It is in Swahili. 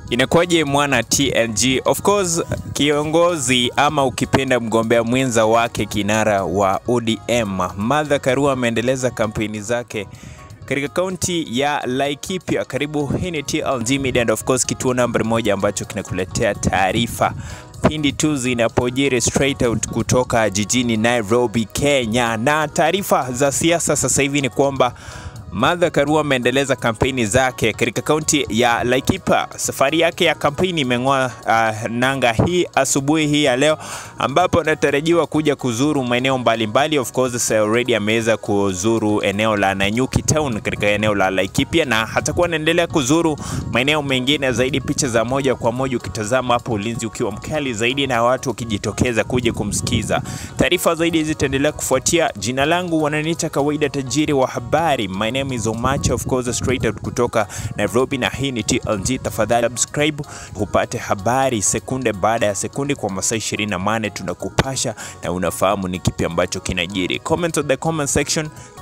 Inakuwaje mwana TNG? Of course kiongozi ama ukipenda mgombea mwenza wake kinara wa ODM Martha Karua ameendeleza kampeni zake katika kaunti ya Laikipia. Karibu, hii ni TLG Media and of course kituo nambari moja ambacho kinakuletea taarifa pindi tu zinapojiri straight out kutoka jijini Nairobi, Kenya. Na taarifa za siasa sasa hivi ni kwamba Martha Karua ameendeleza kampeni zake katika kaunti ya Laikipia. Safari yake ya kampeni imeng'oa uh, nanga hii asubuhi hii ya leo, ambapo anatarajiwa kuja kuzuru maeneo mbalimbali. Of course already ameweza kuzuru eneo la Nanyuki Town katika eneo la Laikipia, na hatakuwa anaendelea kuzuru maeneo mengine zaidi. Picha za moja kwa moja ukitazama hapo, ulinzi ukiwa mkali zaidi na watu wakijitokeza kuja kumsikiza. Taarifa zaidi zitaendelea kufuatia. Jina langu wananiita kawaida, tajiri wa habari. My name is Omacha, of course straight out kutoka Nairobi, na hii ni TLG. Tafadhali subscribe upate habari sekunde baada ya sekunde kwa masaa 24 tunakupasha na unafahamu ni kipi ambacho kinajiri. Comment on the comment section.